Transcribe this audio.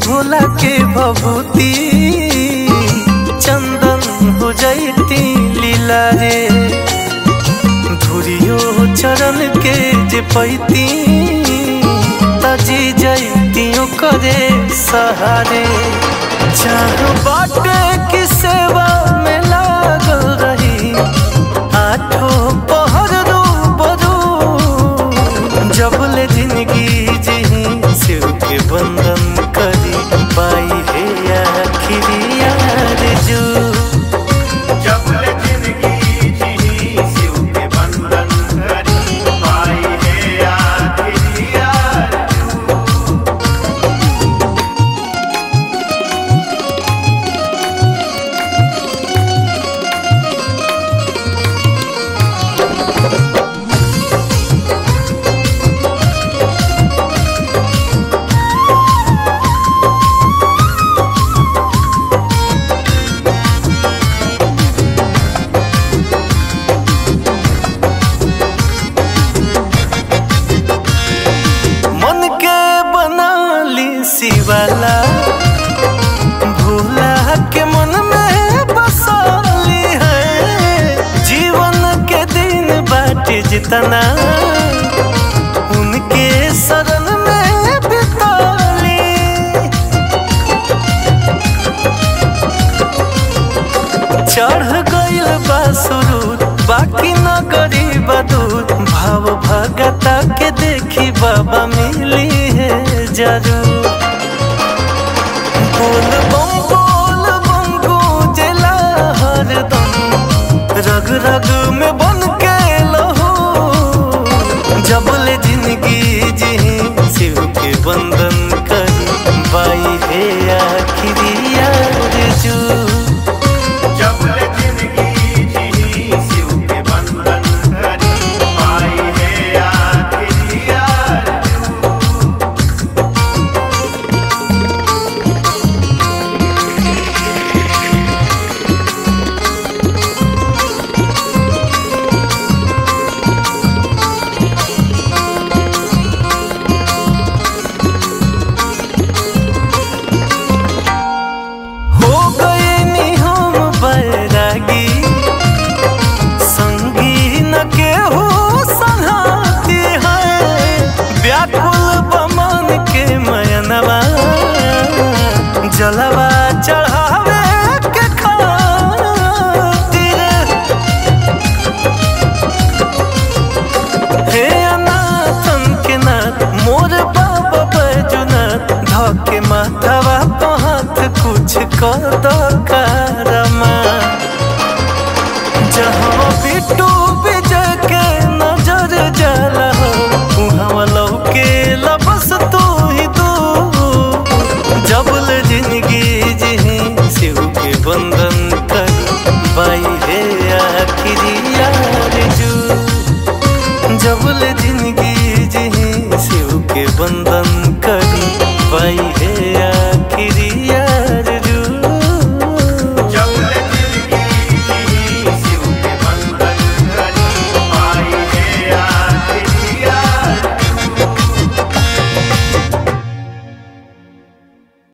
भोला के भभूति चंदन हो जैती लीला रे धुरियो चरण के जे पैती तजी जैतियों करे सहारे चाह बाटे की सेवा में लागल रही आठो पहर रू बरू जबले जिंदगी जी शिव के बंधन करी पाई है आखिरी आरज़ू जबले जिंदगी जी शिव के बंधन करी पाई है आखिरी आरज़ू मन के बना ली शिवाला भोला के मन में बसाली है जीवन के दिन बाटे जितना उनके शरण में बिताली चढ़ गइल बा सुरूर बाकी न गरीब दूर भाव भगता के देखी बाबा मिली है जरूर बोल बम बोल बम गूंजला हरदम रग रग में बन के लहू जबले जिंदगी जी शिव के बंधन करी बाई है आखिरी आरज़ू जबले जिंदगी जी शिव के बंधन करी पाई है आखिरी आरज़ू हो गए नी हम बैरागी संगी न के हो संघाती है व्याकुल बमन के मयनवा जलवा चढ़ावे के खातिर हे अनाथन के नाथ मोर बाबा बैजुनाथ धके माथवा तो हाथ कुछ कर दो कारमा जहाँ बिट्टू विजय के नजर जाला हो उहाँ लौके लबस तू ही तू जबल जिंदगी जी शिव के बंधन कर बाई है आखिरी आरज़ू जबल जिंदगी जी शिव के बंधन करी पाई है